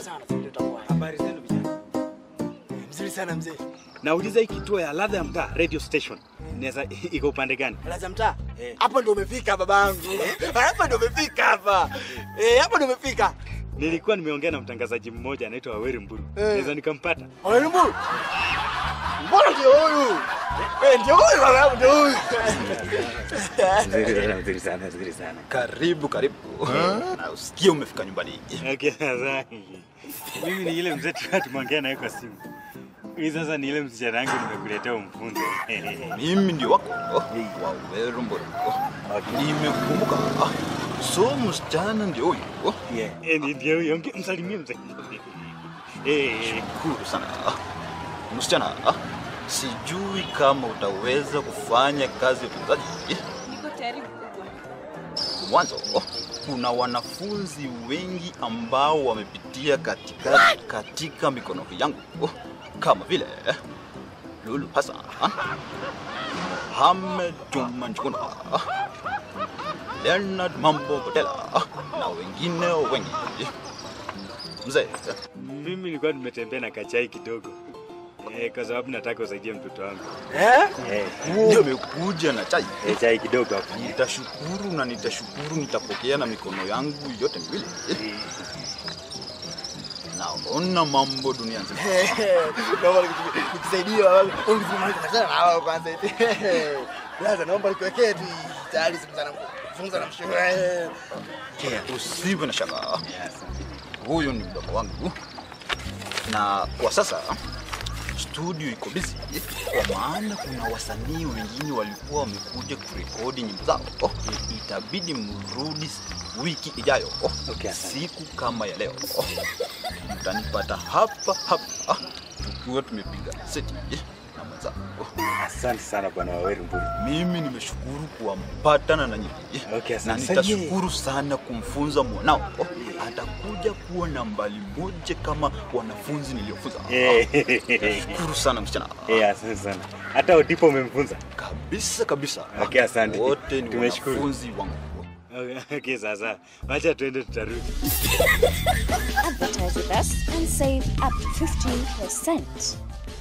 sana. Sasa ndio itakuwa. Habari zenu vijana. Mzuri sana mzee. Nauliza hii kituo ya ladha ya mtaa radio station inaweza iko upande gani? Laza mtaa. Eh. Hapa ndio umefika babangu. Hapa ndio umefika hapa. Eh, hapa ndio umefika. Nilikuwa nimeongea na mtangazaji mmoja anaitwa Waweri Mburu. Eh. Naweza nikampata? Wewe Mbona ndio huyu? Eh, ndio huyu babangu ndio huyu. Nzuri sana, nzuri sana, nzuri sana. Karibu karibu. Na usikie umefika nyumbani. Okay, sasa. Mimi ni ile mzee tulikuwa tumeongea naye kwa simu. Hii sasa ni ile msichana wangu nimekuletea umfunze. Mimi ndio wako Waweru Mburu. Nimekukumbuka. So msichana ndio huyu. Yeah. Eh, ni ndio huyo. Onge- Msalimie mzee. Eh, Shukuru sana. Msichana, sijui kama utaweza kufanya kazi ya utunzaji. Niko tayari mkubwa. Mwanzo kuna wanafunzi wengi ambao wamepitia katika, katika mikono yangu kama vile Lulu Hassan, Mohamed Juma Njuguna, Leonard Mambo Botela na wengine wengi. Mzee, mimi nilikuwa nimetembea na kachai kidogo. Eh, kwa sababu nataka usaidie mtoto wangu. Eh? Eh, nimekuja na chai. eh, chai kidogo hapo. Nitashukuru na nitashukuru, nitapokea na mikono yangu yote miwili. Naona mambo dunia nzima. Naomba nikusaidia babangu. Ungezungumza sana na wao kwanza eti. Laza naomba nikuwekee tu tayari zungumza na zungumza na mshauri. Usiwe na shaka, huyu ni mdogo wangu, na kwa sasa studio iko busy, kwa maana kuna wasanii wengine walikuwa wamekuja kurekodi nyimbo zao. Itabidi mrudi wiki ijayo, Okay, asante. siku kama ya leo mtanipata hapa hapa tukiwa tumepiga seti na mwenzangu. Asante sana bwana Waweru Mburu. Mimi nimeshukuru kuwapatana na nyinyi Okay, na asante. nitashukuru sana kumfunza mwanao. Atakuja kuwa nambari moja kama wanafunzi niliofunza. Eh, Shukuru sana msichana. eh, asante sana. Hata Odipo umemfunza? Kabisa kabisa. Okay, asante. Wote ni Tumeshukuru. wanafunzi wangu. Okay, okay, sasa. Wacha tuende tutarudi. Advertise with us and save up to 15%.